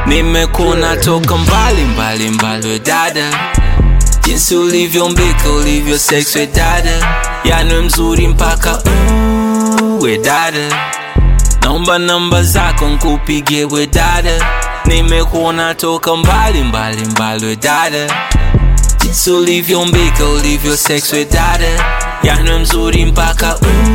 nimekuona toka mbali mbali mbali we dada jinsi ulivyombika ulivyo sex we dada yani mzuri mpaka uh, we dada naomba namba zako nkupigie we dada nimekuona toka mbali mbali mbali we dada jinsi ulivyombika ulivyo sex we dada yani mzuri mpaka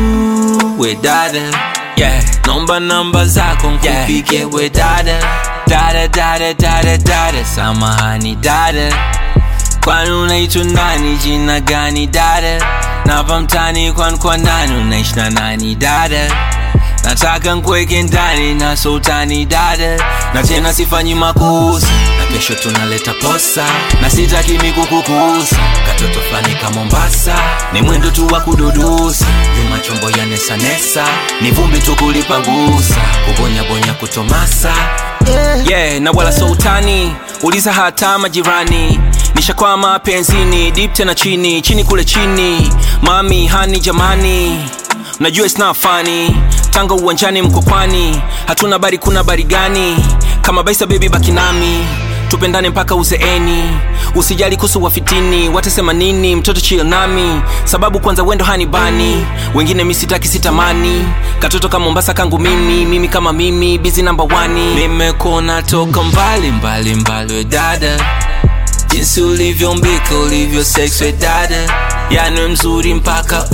uh, we dada yeah. naomba namba zako nkupigie yeah. we dada dada dada dada dada samahani dada kwani unaitwa nani jina gani dada napa mtani kwani kwa nani unaishi na nani dada nataka nkweke ndani na sultani dada na tena sifanyi makosa na kesho tunaleta posa na sitaki mikukukusa katoto fulani ka mombasa ni mwendo tu wa kududusa nyuma chombo ya nesanesa ni vumbi tu kulipangusa kubonyabonya kutomasa yeah. yeah, na wala sultani uliza hata majirani nishakwama penzini dip tena chini chini kule chini mami hani jamani najua it's not funny tanga uwanjani mkokwani hatuna bari kuna bari gani kama baisa bebi baki nami tupendane mpaka uzeeni usijali kuhusu wafitini watasema nini mtoto chill nami sababu kwanza wendo hanibani wengine misitaki sitamani katoto kama mombasa kangu mimi mimi kama mimi bizi namba wani nimekona toka mbali mbali mbali we dada jinsi ulivyombika ulivyo sex we dada yani mzuri mpaka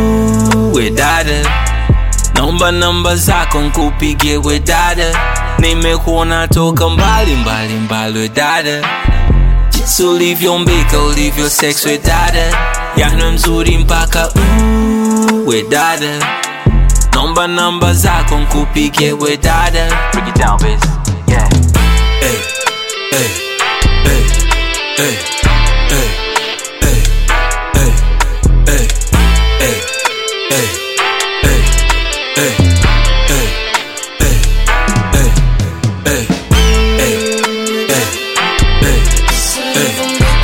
uh, we dada naomba namba zako nkupigie we dada nimekuona toka mbali mbali mbali we dada jinsi ulivyombika ulivyo sex we dada yani mzuri mpaka uh, we dada naomba namba zako nkupigie we dada Break it down, biz. Yeah. hey, hey, hey, hey, hey, hey, hey, hey, hey, hey, hey, hey, hey, hey, hey, hey, hey, hey, hey,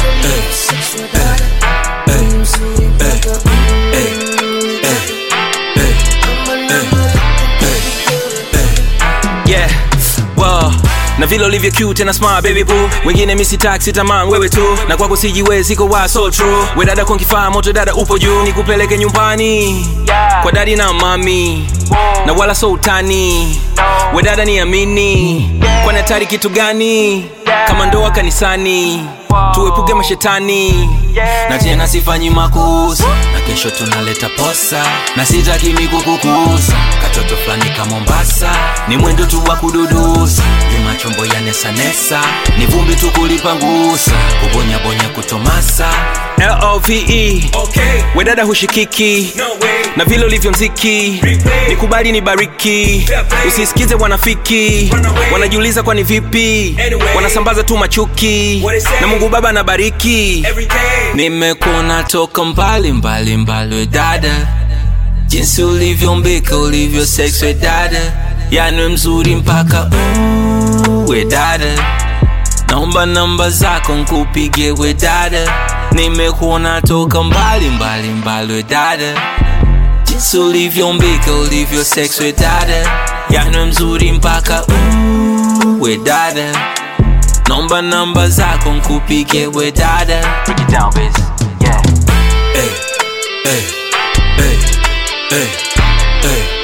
yeah well na vile ulivyo cute tena smart baby boo wengine misi taxi tamang wewe tu na kwako sijiwezi ko wa so true we dada kwa kifaa moto dada upo juu nikupeleke nyumbani Yeah. kwa dadi na mami Whoa. na wala so utani we dada ni amini kwani hatari kitu gani kama ndoa kanisani tuepuke mashetani Yeah. na tena sifanyi makosa na kesho tunaleta posa na sitaki mikukukusa katoto fulani ka mombasa ni mwendo tu wa kududusa nyuma chombo ya nesanesa ni vumbi tu kulipangusa kubonyabonya kutomasa love Okay, wedada hushikiki no way. na vile ulivyo mziki Replay. nikubali ni bariki Fair play. usisikize wanafiki Run away. wanajiuliza kwani vipi Anyway. wanasambaza tu machuki What they say. na mungu baba anabariki Every day. nimekuona toka mbali mbali mbali we dada jinsi ulivyombika ulivyo sex we dada yani mzuri mpaka uh, we dada naomba namba zako nkupigie we dada nimekuona toka mbali mbali mbali we dada jinsi ulivyombika ulivyo sex we dada yani mzuri mpaka uh, we dada naomba namba zako nkupigie we dada Break it down, biz. Yeah. hey, hey, hey, hey, hey,